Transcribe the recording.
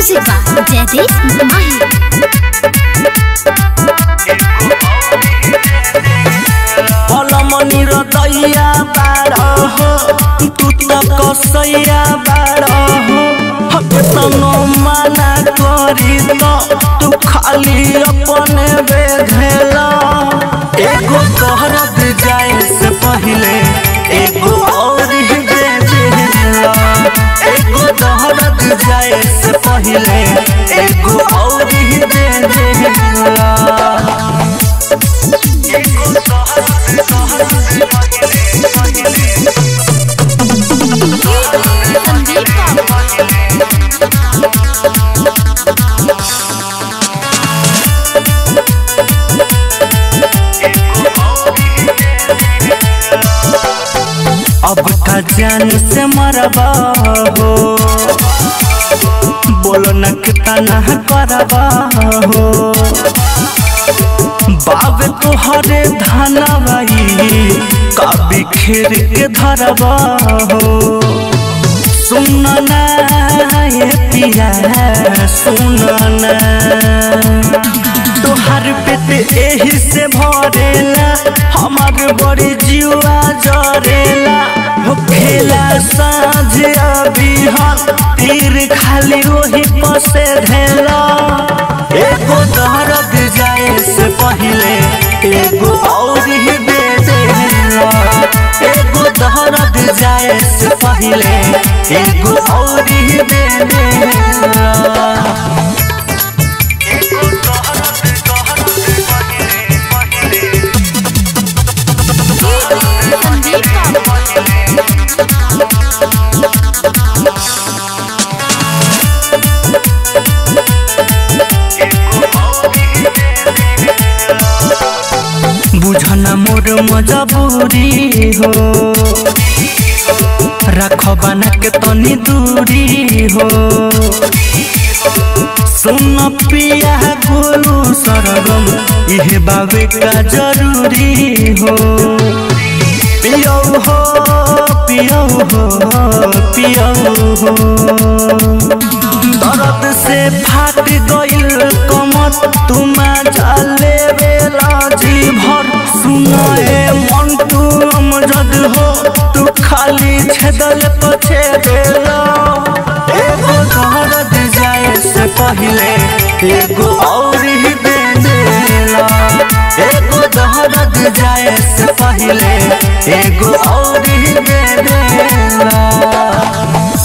Music by Jaideep Mahi. पलमनी र दैया बाड हो तू त कसैया बाड हो हकतनो माना करी त तू खाली अपने बेधेला एगो तोहरत जाए से पहिले एगो और ही दे देला एगो तोहरत जाए से पहिले एगो और ही दे देला Sandeep Babu. अब का जान से मरबा हो बोलो न कितना करबा हो बाब तोहरे धनवाई कभी खेर के धरबा हो सुन ना ये पिया सुन ना तोहर पेट एही से भरेला हमार बड़ी जीवा जरेला हो खेला साँझ अबिहन तीर खाली वही पसे धेला एगो दर्द जाए से पहिले एगो और ही दे देला एगो दर्द जाए से पहिले एगो और ही दे देला Sandeep Babu. बुझना मोर मजबूरी हो रख बना के तनी दूरी हो सुन पिया गोलू सरगम इहे बाबे का जरूरी हो पियो हो पियो हो पियो हो दर्द से फाट गइल कमर तुमा जाले बेला जी भर सुनाए मन तू अमजद हो तू खाली छेदल पछे देला एगो दर्द जाए से पहिले एगो और ही दे देला एगो दर्द जाए से पहिले एगो और ही दे देला